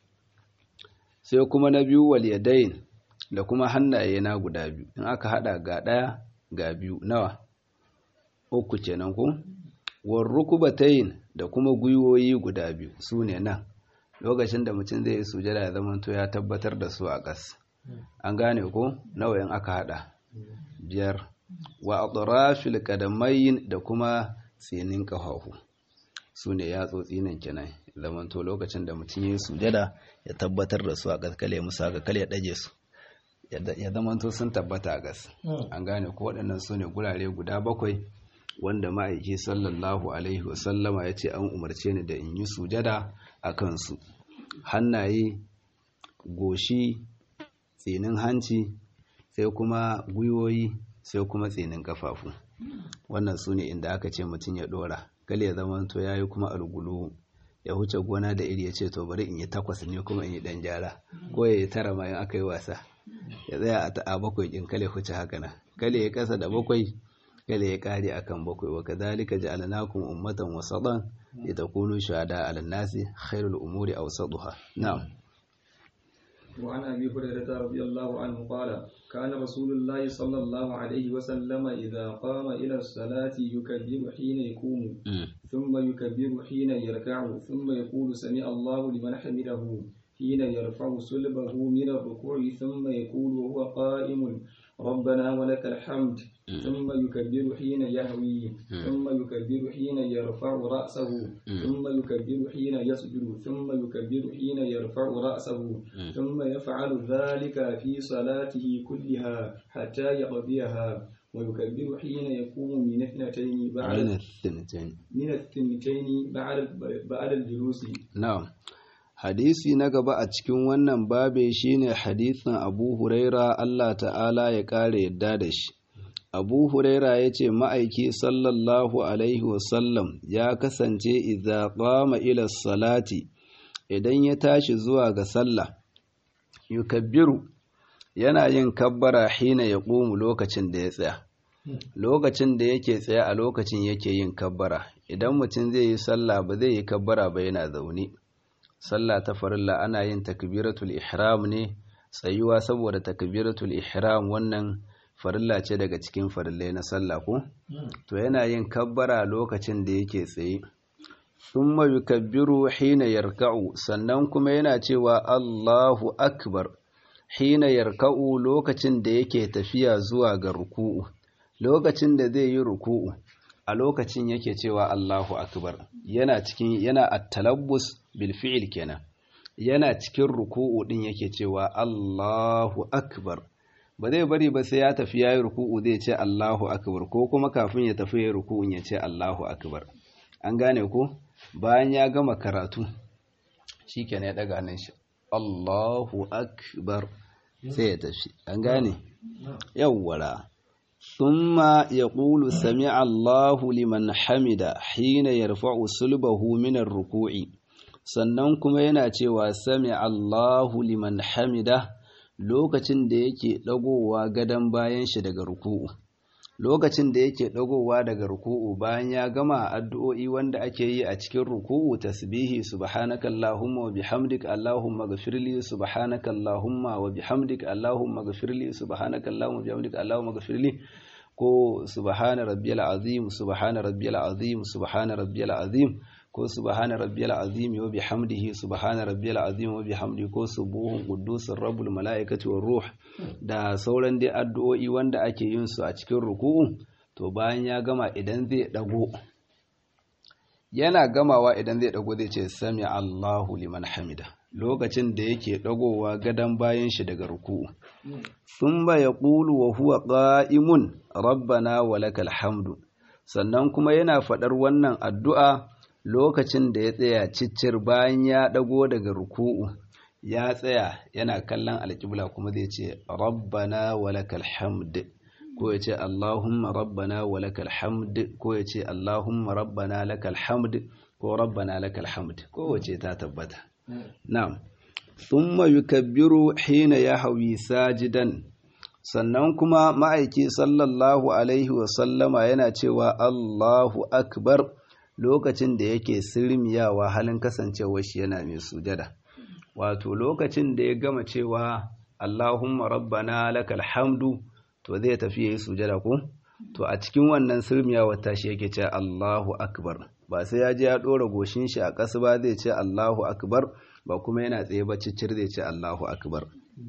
sai kuma na biyu wal yadayn da kuma hannaye na guda biyu in aka haɗa ga ɗaya ga biyu nawa uku kenan ko war rukubatayn da kuma gwiwoyi guda biyu su ne nan lokacin da mutum zai yi sujada ya zama to ya tabbatar da su a ƙas an gane ko nawa in aka hada biyar wa atrafil qadamayn da kuma tsinin kafafu su ne yatsotsi nan kenan zaman to lokacin da mutum ya yi sujada ya tabbatar da su a ƙas kale musu haka kale ya daje su ya zama to sun tabbata a ƙas an gane ko waɗannan su ne gurare guda bakwai wanda ma'aiki sallallahu alaihi wasallama ya ce an umarce ni da in yi sujada a kansu hannaye goshi tsinin hanci sai kuma gwiwoyi sai kuma tsinin kafafu wannan su ne inda aka ce mutum ya dora kale ya zama to ya yi kuma algulu ya huce gona da iri ya ce to bari in yi takwas ne kuma in yi dan gyara ko ya yi tara ma in aka yi wasa ya tsaya a bakwai in kale huce haka na kale ya kasa da bakwai kada ya kare akan bakwai wa kadhalika ja'alnakum ummatan wasatan litakunu shuhada 'ala an-nasi khairul umuri awsatuha na'am وعن أبي هريرة رضي الله عنه قال كان رسول الله صلى الله عليه وسلم إذا قام إلى الصلاة يكبر حين يقوم ثم يكبر حين يركع ثم يقول سمع الله لمن حمده حين يرفع صلبه من الركوع ثم يقول وهو قائم ربنا ولك الحمد ثم يكبر حين يهوي ثم يكبر حين يرفع رأسه ثم يكبر حين يسجد ثم يكبر حين يرفع رأسه ثم يفعل ذلك في صلاته كلها حتى يقضيها ويكبر حين يقوم من اثنتين بعد من الثنتين من الثنتين بعد بعد الجلوس نعم hadisi na gaba a cikin wannan babe shine hadisin abu huraira Allah ta'ala ya ƙara yadda da shi abu huraira ya ce ma'aiki sallallahu alaihi wasallam ya kasance idza qama ila salati idan ya tashi zuwa ga sallah yukabbiru yana yin kabbara hina ya ƙumu lokacin da ya tsaya lokacin da yake tsaye a lokacin yake yin kabbara idan mutum zai yi sallah ba zai yi kabbara ba yana zaune sallah ta farilla ana yin takbiratul ihram ne tsayuwa saboda takbiratul ihram wannan farilla ce daga cikin farillai na sallah ko to yana yin kabbara lokacin da yake tsaye thumma yukabbiru hina yarka'u sannan kuma yana cewa Allahu akbar hina yarka'u lokacin da yake tafiya zuwa ga ruku'u lokacin da zai yi ruku'u a lokacin yake cewa Allahu akbar yana cikin yana at-talabbus bil fi'l kenan yana cikin ruku'u din yake cewa Allahu akbar ba zai bari ba sai ya tafi yayi ruku'u zai ce Allahu akbar ko kuma kafin ya tafi yayi ruku'un ya ce Allahu akbar an gane ko bayan ya gama karatu shikenan ya daga hannun shi Allahu akbar sai ya tafi an gane yawwara ثم يقول سمع الله لمن حمد حين يرفع صلبه من الركوع sannan kuma yana cewa sami Allahu liman hamida lokacin da yake dagowa gadon bayan shi daga ruku'u lokacin da yake dagowa daga ruku'u bayan ya gama addu'o'i wanda ake yi a cikin ruku'u tasbihi subhanaka allahumma wa bihamdika allahumma ghfirli subhanaka allahumma wa bihamdika allahumma ghfirli subhanaka allahumma wa bihamdika allahumma ghfirli ko subhana rabbiyal azim subhana rabbiyal azim subhana rabbiyal azim ko subhana rabbiyal azim wa bihamdihi subhana rabbiyal azim wa bihamdihi ko subuhun quddusur rabbul malaikati war ruh da sauran dai addu'o'i wanda ake yin su a cikin ruku'u to bayan ya gama idan zai dago yana gamawa idan zai dago zai ce sami Allahu liman hamida lokacin da yake dagowa gadan bayan shi daga ruku'u thumma yaqulu wa huwa qa'imun rabbana walakal hamdu sannan kuma yana faɗar wannan addu'a lokacin da ya tsaya ciccir bayan ya ɗago daga ruku'u ya tsaya yana kallon alƙibla kuma zai ce rabbana walakal hamd ko ya ce Allahumma rabbana wa lakal hamd ko ya ce Allahumma rabbana lakal hamd ko rabbana lakal hamd ko wace ta tabbata na'am thumma yukabbiru hina yahwi sajidan sannan kuma ma'aiki sallallahu alaihi wa sallama yana cewa Allahu akbar lokacin da yake sirmiyawa halin kasancewar shi yana mai sujada wato lokacin da ya gama cewa Allahumma rabbana lakal hamdu to zai tafi yayi sujada ko to a cikin wannan sirmiyawa tashi yake ce Allahu akbar ba sai ya je ya dora goshin shi a ƙasa ba zai ce Allahu akbar ba kuma yana tsaye ba ciccir zai ce Allahu akbar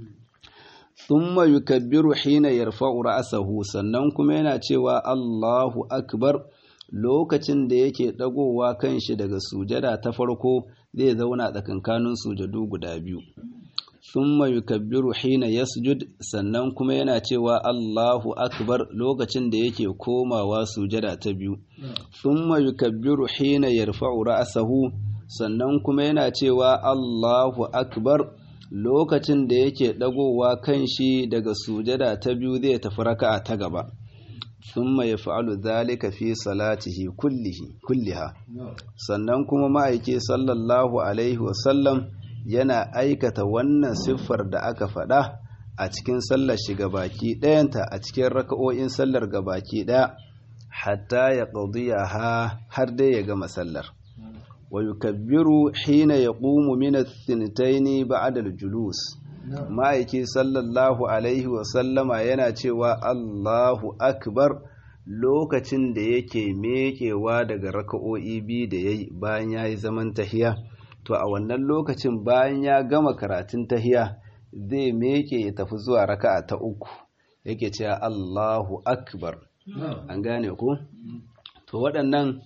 thumma yukabbiru hina yarfa'u ra'sahu sannan kuma yana cewa Allahu akbar lokacin da yake dagowa kanshi daga sujada ta farko zai zauna tsakankanin sujadu guda biyu thumma yukabbiru hina yasjud sannan kuma yana cewa Allahu akbar lokacin da yake komawa sujada ta biyu thumma yukabbiru hina yarfa'u ra'sahu sannan kuma yana cewa Allahu akbar lokacin da yake dagowa kanshi daga sujada ta biyu zai tafi raka'a ta gaba thumma yaf'alu dhalika fi salatihi kullihi kulliha sannan kuma ma'aiki sallallahu alaihi wa sallam yana aikata wannan siffar da aka faɗa a cikin sallar shi baki ɗayanta a cikin raka'o'in sallar gabaki ɗaya hatta ya ha har dai ya gama sallar wa yukabbiru hina yaqumu min ath-thintayn ba'da al-julus ma'aiki sallallahu alaihi wa sallama yana cewa Allahu akbar lokacin da yake mekewa daga raka'o'i biyu da yayi bayan yayi zaman tahiya to a wannan lokacin bayan ya gama karatun tahiya zai meke ya tafi zuwa raka'a ta uku yake cewa Allahu akbar an gane ku to waɗannan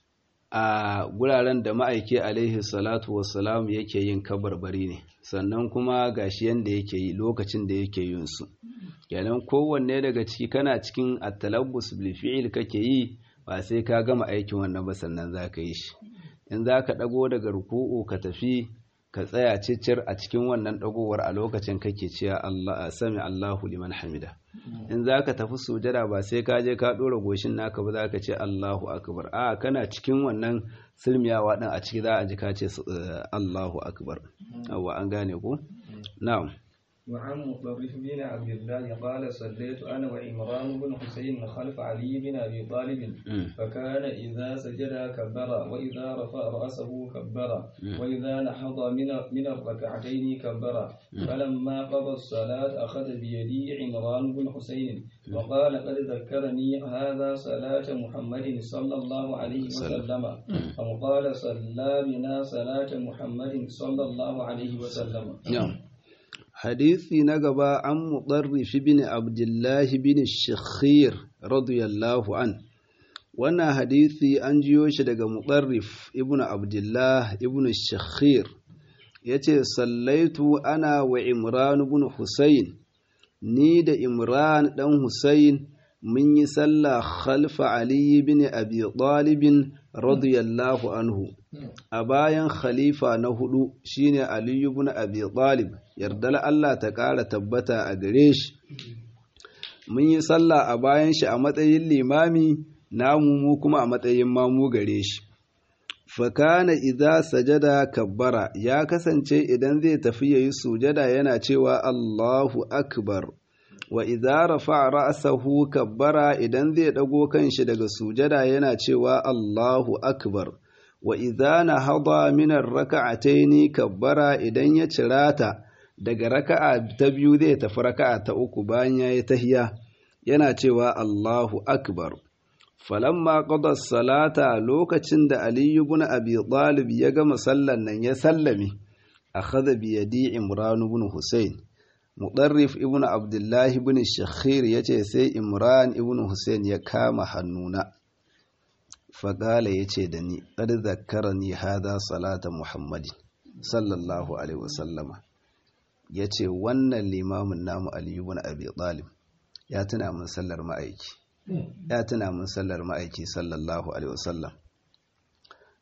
a guraren da ma'aiki alaihi salatu wassalam yake yin kabarbari ne sannan kuma gashi yanda yake yi lokacin da yake yin su kenan kowanne daga ciki kana cikin at-talabbus bil fi'il kake yi ba sai ka gama aikin wannan ba sannan zaka yi shi in zaka dago daga ruku'u ka tafi ka tsaya cicir a cikin wannan dagowar a lokacin kake cewa Allah sami Allahu liman hamida in zaka tafi sujada ba sai ka je ka dora goshin naka ba zaka ce Allahu akbar a kana cikin wannan silmiyawa din a ciki za a ji ka ce Allahu akbar awa an gane ko na'am وعن مطرف بن عبد الله قال صليت أنا وعمران بن حسين خلف علي بن أبي طالب فكان إذا سجد كبر وإذا رفع رأسه كبر وإذا نحض من من الركعتين كبر فلما قضى الصلاة أخذ بيدي عمران بن حسين وقال قد ذكرني هذا صلاة محمد صلى الله عليه وسلم أو قال صلى بنا صلاة محمد صلى الله عليه وسلم نعم hadisi na gaba an muɗarrif bin abdullahi bin shakhir radiyallahu an wannan hadisi an jiyo shi daga muɗarrif ibn abdullah ibn shakhir ya ce sallaitu ana wa imran ibn husayn ni da imran ɗan husayn mun yi sallah khalfa ali bin abi ɗalibin radiyallahu anhu a bayan khalifa na hudu shine Ali ibn Abi Talib yardal Allah ta ƙara tabbata a gare shi mun yi sallah a bayan shi a matsayin limami namu mu kuma a matsayin mamu gare shi fakana idza sajada kabbara ya kasance idan zai tafi yayi sujada yana cewa Allahu akbar wa idza rafa'a ra'sahu kabbara idan zai dago kanshi daga sujada yana cewa Allahu akbar wa idza nahada min ar-rak'atayn kabbara idan ya cirata daga raka'a ta biyu zai tafi raka'a ta uku bayan yayi tahiya yana cewa Allahu akbar falamma qada salata lokacin da Ali ibn Abi Talib ya gama sallan nan ya sallame akhadha bi yadi Imran ibn Husayn Mudarrif ibn Abdullah ibn Shakhir yace sai Imran ibn Husayn ya kama hannuna faƙala ya ce da ni ƙar zakara ni hada salata muhammadin sallallahu alaihi wasallama ya ce wannan limamin namu aliyu bin abi talib ya tuna min sallar ma'aiki ya tuna min sallar ma'aiki sallallahu alaihi wasallam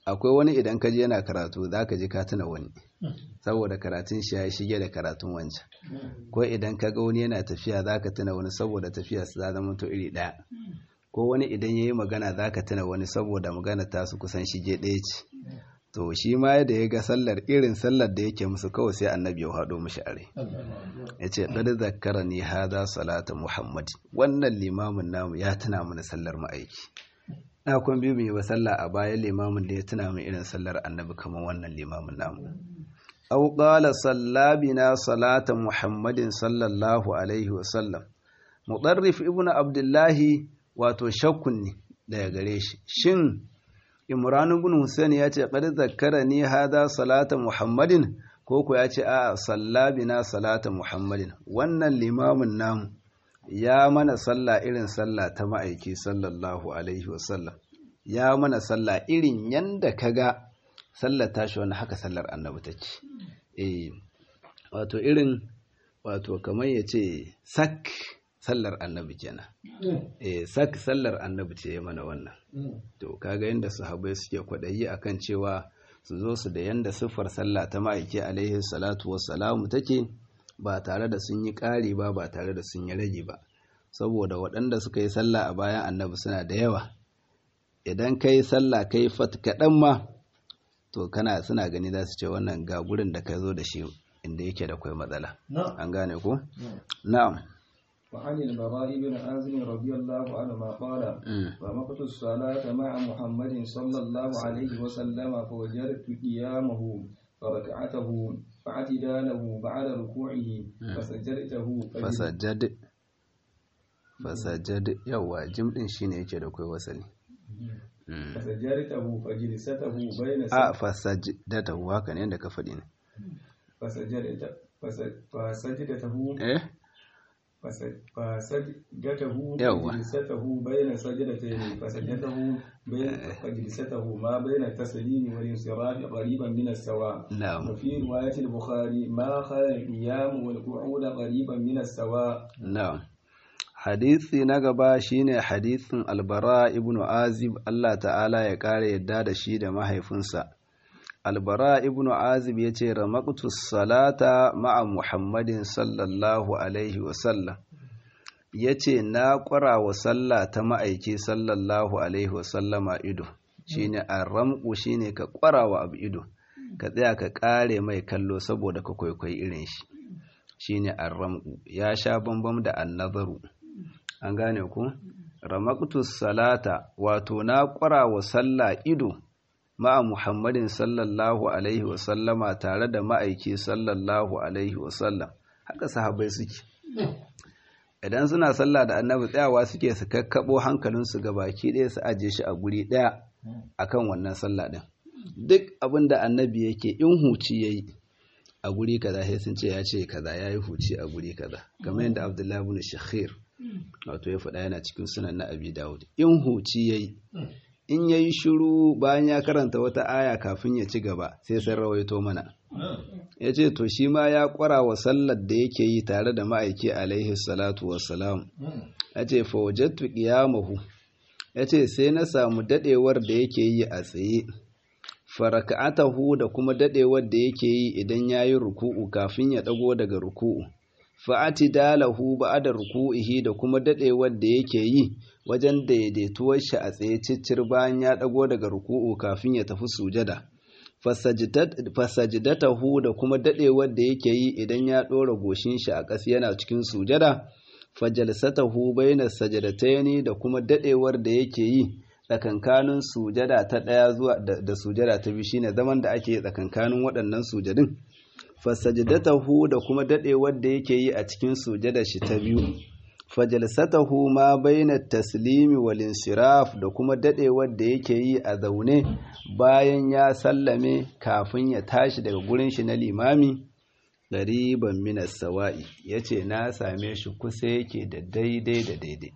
akwai wani idan ka je yana karatu za ka ji ka tuna wani saboda karatun shi ya shige da karatun wancan ko idan ka ga wani yana tafiya za ka tuna wani saboda tafiya su za zama to iri ɗaya ko wani idan ya yi magana za ka tuna wani saboda magana ta su kusan shige ɗaya ce to shi ma da ya ga sallar irin sallar da yake musu kawai sai annabi ya haɗo mishi are ya ce ɗari zakara ni haza salata muhammad wannan limamin namu ya tuna mana sallar ma'aiki na kun biyu mai wa sallah a bayan limamin da ya tuna min irin sallar annabi kamar wannan limamin namu aw qala sallabina salata muhammadin sallallahu alaihi wa sallam mudarrif ibnu abdullahi wato shakkun ne daga gare shi shin imran ibn husayn ya ce qad zakkarani hada salata muhammadin ko ko ya ce a sallabina salata muhammadin wannan limamin namu ya mana sallah irin sallah ta ma'aiki sallallahu alaihi wasallam ya mana sallah irin yanda kaga sallar tashi wannan haka sallar annabi take eh wato irin wato kamar ya ce sak sallar annabi kenan eh sak sallar annabi ce ya mana wannan to kaga yanda sahabbai suke kwadayi akan cewa su zo su da yanda siffar sallah ta ma'aiki alaihi salatu wassalamu take ba tare da sun yi ƙari ba ba tare da sun yi rage ba saboda waɗanda suka yi sallah a bayan annabi suna da yawa idan ka yi sallah ka yi fat kaɗan ma to kana suna gani za su ce wannan ga gurin da ka zo da shi inda yake da kwai matsala an gane ko na'am وعن البراء بن عازم رضي الله عنهما قال ومقت الصلاة مع محمد صلى الله عليه وسلم فوجدت قيامه فركعته فاعتداله بعد ركوعه فسجدته fasajjad fasajjad yawa jim din shine yake da kai wasali فسجدته فجلسته بين a fasajdatahu haka ne da ka faɗi ne فسجدت فسجدته eh فسجدته يوا. فجلسته بين سجدتين فسجدته بين فجلسته ما بين التسليم والانصراف قريبا من السواء na'am وفي رواية البخاري ما خلا القيام والقعود قريبا من السواء na'am hadisi na gaba shine hadisin albara ibnu azib Allah ta'ala ya kare yadda da shi da mahaifinsa albara ibnu azib ya ce ramaqtu salata ma'a muhammadin sallallahu alaihi wasallam ya ce na ƙwara wa sallah ta ma'aiki sallallahu alaihi wasallama ido shine arramku shine ka ƙwara wa abu ido ka tsaya ka ƙare mai kallo saboda ka kwaikwayi irin shi shine arramku ya sha bambam da annazaru an gane ku ramaqtu salata wato na ƙwara wa sallah ido ma'a Muhammadin sallallahu Alaihi wasallama tare da ma'aiki sallallahu Alaihi wasallam haka sahabai suke. Idan suna sallah da annabi tsayawa suke su kakkaɓo hankalinsu ga baki ɗaya su ajiye shi a guri ɗaya a kan wannan sallah ɗin. Duk abin da annabi yake in huci ya yi a guri kaza sai sun ce ya ce kaza ya yi huci a guri kaza. Kamar yadda Abdullahi bin Shakhir wato ya faɗa yana cikin sunan na Abi Dawud. In huci ya yi in ya yi shiru bayan ya karanta wata aya kafin ya ci gaba sai sun rawaito mana ya ce to shi ma ya kwara wa sallar da yake yi tare da ma'aiki alaihi salatu wassalam ya ce fawajattu qiyamahu ya ce sai na samu dadewar da yake yi a tsaye faraka'atahu da kuma dadewar da yake yi idan ya yi ruku'u kafin ya dago daga ruku'u fa'ati dalahu ba'da ruku'ihi da kuma dadewar da yake yi wajen daidaituwar shi a tsaye ciccir bayan ya dago daga ruku'u kafin ya tafi sujada fasajidatahu da kuma dadewar da yake yi idan ya dora goshin shi a ƙasa yana cikin sujada fajalsatahu bainas sajadataini da kuma dadewar da yake yi tsakankanin sujada ta daya zuwa da sujada ta biyu shine zaman da ake tsakankanin waɗannan sujadin fasajidatahu da kuma dadewar da yake yi a cikin sujada shi ta biyu fajalsatahu ma baina taslimi wal insiraf da kuma dadewar da yake yi a zaune bayan ya sallame kafin ya tashi daga gurin shi na limami gariban minas sawa'i yace na same shi kusa yake da daidai da daidai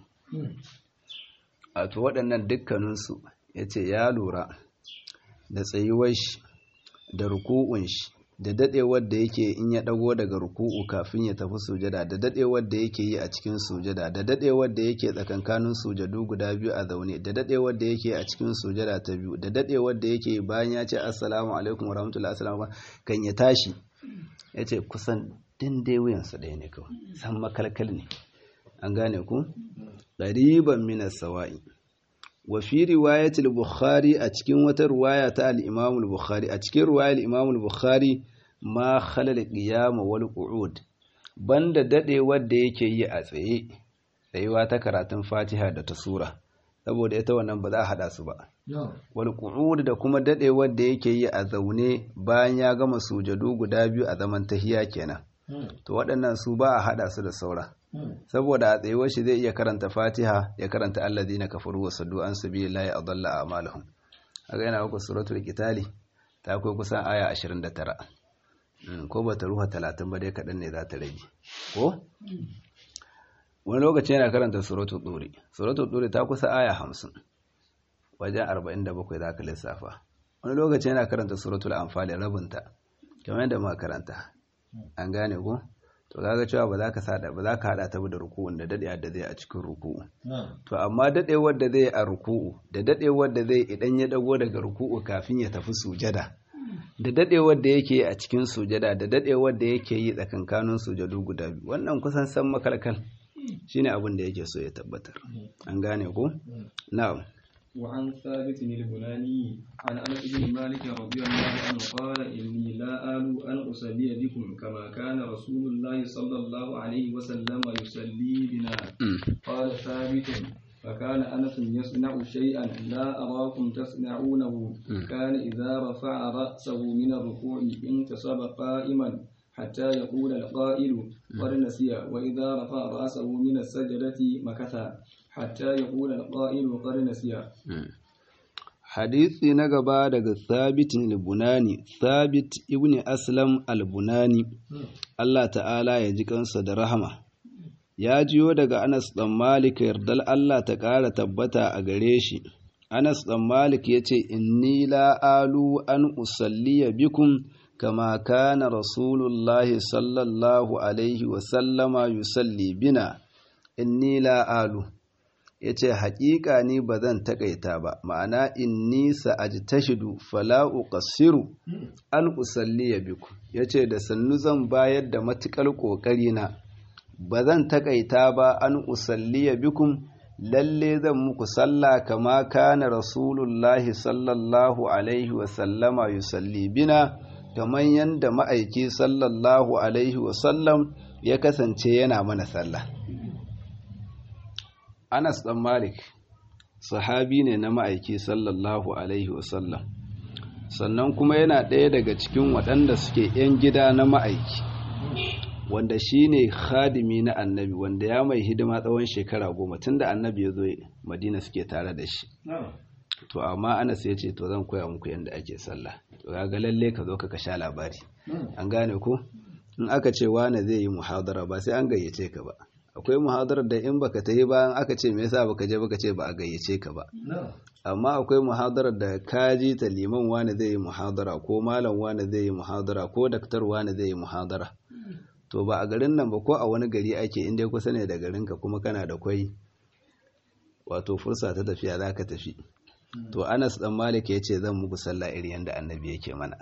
wato waɗannan dukkaninsu yace ya lura da tsayuwar shi da ruku'un shi da dadewar da yake in ya dago daga ruku'u kafin ya tafi sujada da dadewar da yake yi a cikin sujada da dadewar da yake tsakankanin sujadu guda biyu a zaune da dadewar da yake a cikin sujada ta biyu da dadewar da yake bayan ya ce assalamu alaikum wa rahmatullahi assalamu kan ya tashi ya ce kusan dai wuyansa ɗaya ne kawai san makalkal ne an gane ku ɗariban minas sawa'i wa fi riwayatul bukhari a cikin wata riwaya ta al-imam al-bukhari a cikin riwayar al-imam al-bukhari ma khalal qiyam wal qu'ud banda dadewar da yake yi a tsaye tsayuwa ta karatun fatiha da ta sura saboda ita wannan ba za a hada su ba wal qu'ud da kuma dadewar da yake yi a zaune bayan ya gama sujadu guda biyu a zaman tahiya kenan to waɗannan su ba a hada su da saura saboda a tsayuwar shi zai iya karanta fatiha ya karanta alladhina kafaru wa saddu an sabilillahi adalla a'malahum haka yana uku suratul qitali ta kai kusan aya 29 ko ba ta ruha 30 ba dai kadan ne za ta rage ko wani lokaci yana karanta suratul duri suratul duri ta kusa aya 50 wajen 47 za ka lissafa wani lokaci yana karanta suratul anfal rabinta kamar yadda muka karanta an gane ko to kaga cewa ba za ka sada ba za ka hada ta da ruku'un da dadewar da zai a cikin ruku'u to amma dadewar da zai a ruku'u da dadewar da zai idan ya dago daga ruku'u kafin ya tafi sujada da dadewar da yake a cikin sujada da dadewar da yake yi tsakankanin sujadu guda biyu wannan kusan san makalkal shine abin da yake so ya tabbatar an gane ko na'am وعن ثابت البناني عن انس بن مالك رضي الله عنه قال اني لا آل ان اصلي بكم كما كان رسول الله صلى الله عليه وسلم يصلي بنا قال ثابت فكان انس يصنع شيئا لا اراكم تصنعونه كان اذا رفع راسه من الركوع انتصب قائما حتى يقول القائل قد نسي واذا رفع راسه من السجده مكث hatta ya kula alƙa'ilu ƙarnasiya. Hadisi na gaba daga Thabit al-Bunani, Thabit ibn Aslam al-Bunani, Allah ta'ala ya ji kansa da rahama. Ya jiyo daga Anas ɗan Malik yardal Allah ta ƙara tabbata a gare shi. Anas ɗan Malik ya ce, Inni la'alu an usalliya bikum kama kana Rasulullahi sallallahu Alaihi wasallama yusalli bina, inni la'alu. ya ce haƙiƙa ni ba zan taƙaita ba ma'ana inni sa'ajtashidu fala uqassiru an usalli biku ya ce da sannu zan bayar da matuƙar ƙoƙari na ba zan taƙaita ba an usalli bikum lalle zan muku sallah kama kana rasulullahi sallallahu alaihi wasallama yusalli bina kamar yadda ma'aiki sallallahu alaihi wasallam ya kasance yana mana sallah Anas ɗan Malik sahabi ne na ma'aiki sallallahu Alaihi wasallam sannan kuma yana ɗaya daga cikin waɗanda suke ‘yan gida na ma'aiki wanda shi ne khadimi na annabi wanda ya mai hidima tsawon shekara goma tun da annabi ya zo madina suke tare da shi to amma Anas ya ce to zan koya muku yadda ake sallah to ga lalle ka zo ka sha labari an gane ko in aka ce wane zai yi muhadara ba sai an gayyace ka ba akwai muhadarar da in baka ta yi bayan aka ce me yasa baka je baka ce ba a gayyace ka ba amma akwai muhadarar da ka ji ta liman wani zai yi muhadara ko malam wani zai yi muhadara ko daktar wani zai yi muhadara to ba a garin nan ba ko a wani gari ake inda kusa ne da garin ka kuma kana da kwai wato fursa ta tafiya za ka tafi to anas dan malik ya ce zan muku sallah iri yanda annabi yake mana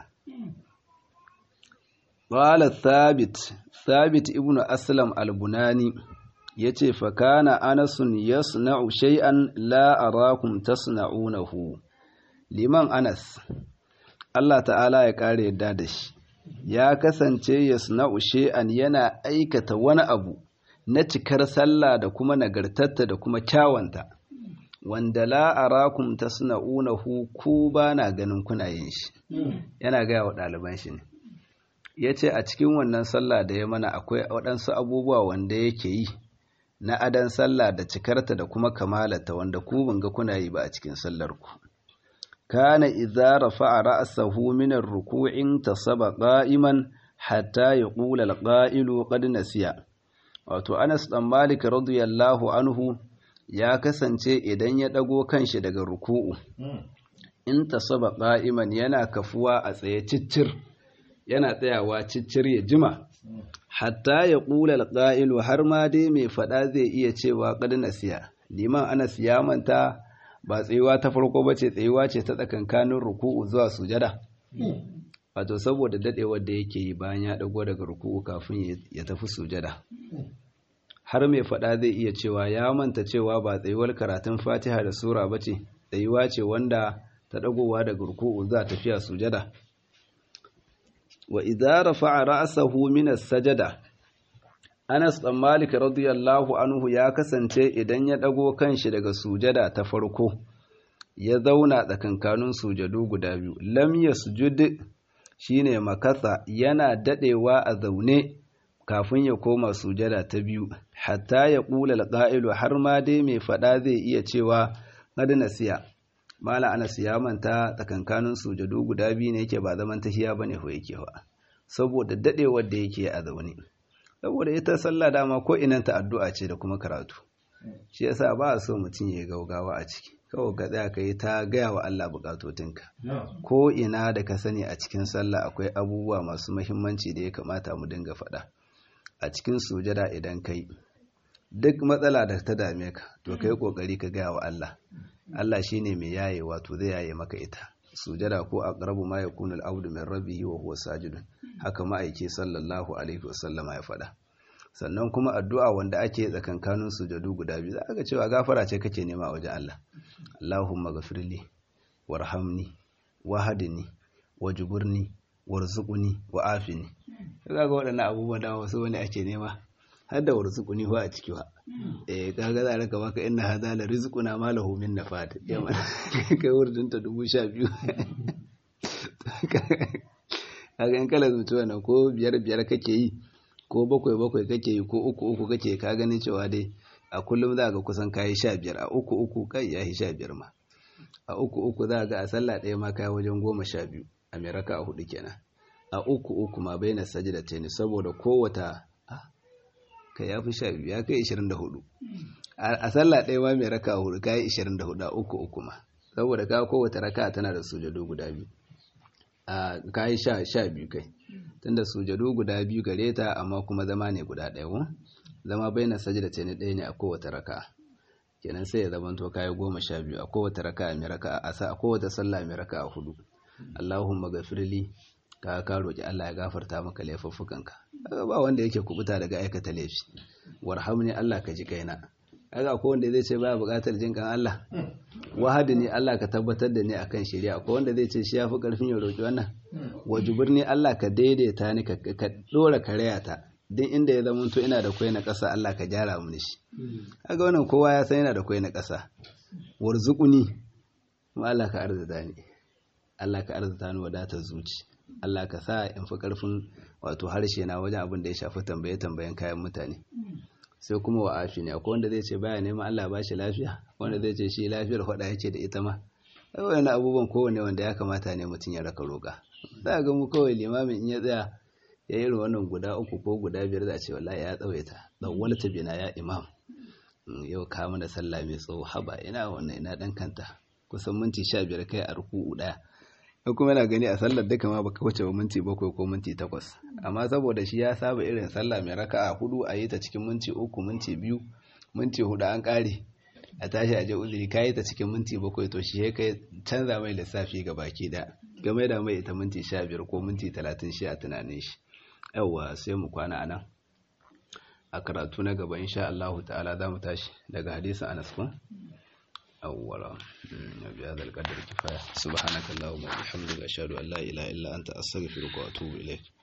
qala thabit thabit ibnu aslam al-bunani ya ce fakana anasun yasna'u shay'an la arakum tasna'unahu liman anas Allah ta'ala ya kare yadda da shi ya kasance yasna'u shay'an yana aikata wani abu na cikar sallah da kuma nagartatta da kuma kyawanta wanda la arakum tasna'unahu ku ba na ganin kuna yin shi yana gaya wa ɗaliban shi ne ya ce a cikin wannan sallah da ya mana akwai waɗansu abubuwa wanda yake yi na adan sallah da cikarta da kuma kamalata wanda ku ban ga kuna yi ba a cikin sallar ku kana idza rafa'a ra'sahu min ar-ruku'in tasaba qa'iman hatta yaqula al-qa'ilu qad nasiya wato Anas dan Malik radiyallahu anhu ya kasance idan ya dago kanshi daga ruku'u in tasaba qa'iman yana kafuwa a tsaye ciccir yana tsayawa ciccir ya jima hatta ya ƙula alƙa'ilu har ma dai mai faɗa zai iya cewa ƙad nasiya liman ana siya manta ba tsayuwa ta farko ba ce tsayuwa ce ta tsakankanin ruku'u zuwa sujada wato saboda dadewar da yake yi bayan ya dago daga ruku'u kafin ya tafi sujada har mai faɗa zai iya cewa ya manta cewa ba tsayuwar karatun fatiha da sura ba ce tsayuwa ce wanda ta dagowa daga ruku'u za tafiya sujada wa idza rafa'a ra'sahu min as-sajada Anas ɗan Malik radiyallahu anhu ya kasance idan ya ɗago kanshi daga sujada ta farko ya zauna tsakankanin sujadu guda biyu lam yasjud shine makasa yana dadewa a zaune kafin ya koma sujada ta biyu hatta ya kula alqa'ilu har ma dai mai fada zai iya cewa qad nasiya mala Anas ya manta tsakankanin sujadu guda biyu ne yake ba zaman tahiya bane ko yake ba saboda dadewar da yake a zaune saboda ita sallah dama ko inanta addu'a ce da kuma karatu shi yasa ba a so mutum ya gaugawa a ciki kawai ka tsaya ka yi ta gaya wa Allah bukatotinka ko ina da ka sani a cikin sallah akwai abubuwa masu mahimmanci da ya kamata mu dinga faɗa a cikin sujada idan kai duk matsala da ta dame ka to kai kokari ka gaya wa Allah Allah shine mai yaye wato zai yaye maka ita sujada ko aqrabu ma yakunu al-abdu min rabbihi wa huwa sajidun haka ma'aiki sallallahu alaihi wasallama ya faɗa sannan kuma addu'a wanda ake tsakankanin sujadu guda biyu za ga cewa gafara ce kake nema a wajen Allah Allahumma ghafirli warhamni wahdini wajburni warzuqni wa'afini kaga ga waɗannan abubuwan da wasu wani ake nema har da warzuqni ba a ciki ba eh kaga za raka maka inna hadha la rizquna ma lahu min nafat yamma kai wurdin ta dubu sha biyu kaga in kala zuci wannan ko biyar biyar kake yi ko bakwai bakwai kake yi ko uku uku kake ka ganin cewa dai a kullum za ga kusan kayi sha biyar a uku uku kai ya yi sha biyar ma a uku uku za ga a sallah ɗaya ma kayi wajen goma sha biyu a mai raka a hudu kenan a uku uku ma bai na sajida ta ne saboda kowata ka ya fi sha biyu ya kai ishirin da hudu a sallah ɗaya ma mai raka a hudu kayi ishirin da hudu a uku uku ma saboda ka kowata raka tana da sujadu guda biyu a kayi sha sha biyu kai tunda sujadu guda biyu gare ta amma kuma zama ne guda ɗaya ko zama bai na sajida ta ne ɗaya ne a kowace raka kenan sai ya zama to kayi goma sha biyu a kowace raka mai raka a sa a kowace sallah mai raka a hudu Allahumma gafirli ka ka roki Allah ya gafarta maka laifuffukanka ba wanda yake kubuta daga aikata laifi warhamni Allah ka ji kaina kaga akwai wanda zai ce baya buƙatar jin kan Allah wahadi ne Allah ka tabbatar da ni akan shari'a akwai wanda zai ce shi yafi karfin ya roki wannan wajibur ne Allah ka daidaita ni ka dora karaya ta duk inda ya zama to ina da kwai na ƙasa Allah ka gyara mu shi kaga wannan kowa ya san yana da kwai na ƙasa warzuquni kuma Allah ka arzuta ni Allah ka arzuta ni wadatar zuci Allah ka sa in fi karfin wato harshe na wajen abin da ya shafi tambaye tambayen kayan mutane sai kuma wa afi ne akwai wanda zai ce baya neman Allah ba shi lafiya wanda zai ce shi lafiyar hada yake da ita ma wani abubuwan kowane wanda ya kamata ne mutum ya raka roƙa za ga mu kawai limamin in ya tsaya ya yi wannan guda uku ko guda biyar za a ce wallahi ya tsawaita dan ta bina ya imam yau ka mana sallah mai tsawo haba ina wannan ina dan kanta kusan minti sha biyar kai a ruku'u daya ko kuma yana gani a sallar duka ma baka wuce ba minti bakwai ko minti takwas amma saboda shi ya saba irin sallah mai raka'a hudu a yi ta cikin minti uku minti biyu minti hudu an kare a tashi a je uzuri ka yi ta cikin minti bakwai to shi ya kai canza mai lissafi ga baki da game da mai ita minti sha biyar ko minti talatin shi a tunanin shi yawwa sai mu kwana a nan a karatu na gaba insha Allah ta'ala za mu tashi daga hadisin Anas kun أولا بهذا القدر كفاية سبحانك اللهم وبحمدك أشهد أن لا إله إلا أنت أستغفرك وأتوب إليك